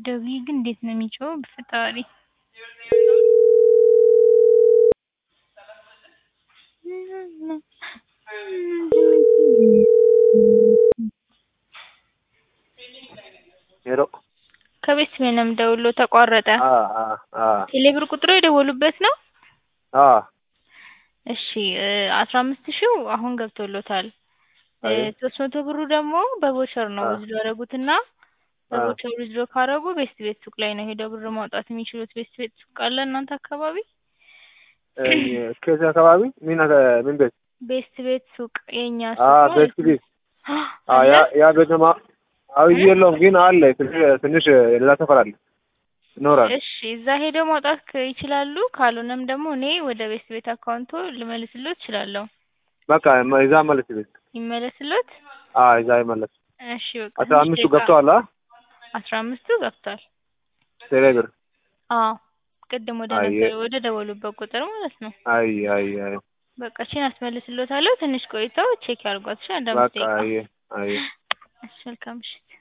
ደውዬ ግን እንዴት ነው የሚጮኸው በፈጣሪ ሄሎ ከቤት ነው የምደውልልዎ ተቋረጠ አ አ አ ቴሌብር ቁጥሮ የደወሉበት ነው አ እሺ አስራ አምስት ሺው አሁን ገብቶልዎታል አይ ሶስት መቶ ብሩ ደግሞ በቮቸር ነው አ ዊዝድሮ ያደረጉት እና በቮቸር ዊዝድሮ ካደረጉ ቤስት ቤት ሱቅ ላይ ነው ሄደው ብር ማውጣት የሚችሉት ቤስት ቤት ሱቅ አለ እናንተ አካባቢ ከዚህ አካባቢ ምን አካ- ምን ቤት ቤስት ቤት ሱቅ የእኛ አ ሱቅ ቤስት ማለት ቤት ነው አ ያ አለ ያ ቤተማ አዎ የለውም ግን አለ ትንሽ ትንሽ ሌላ ሰፈር አለ ይኖራል እሺ እዛ ሄደው ማውጣት ከ- ይችላሉ ካልሆነም ደግሞ እኔ ወደ ቤስት ቤት አካውንቶ ልመልስልዎት እችላለሁ በቃ እዛ መለስ ቤት ይመለስልዎት አ እዛ ይመለስ እሺ በቃ አስራ ትንሽ አምስቱ ደቂቃ ገብተዋል አ አስራ አምስቱ ገብቷል ቴሌብር አዎ ቅድም ወደ አየ ነበር ወደ ደወሉበት ቁጥር ማለት ነው አይ አይ አይ በቃ እቺን አስመልስልዎታለሁ ትንሽ ቆይተው ቼክ ያድርጓት እሺ አንድ አምስት በቃ ደቂቃ አየ አየ እሺ መልካም ምሽት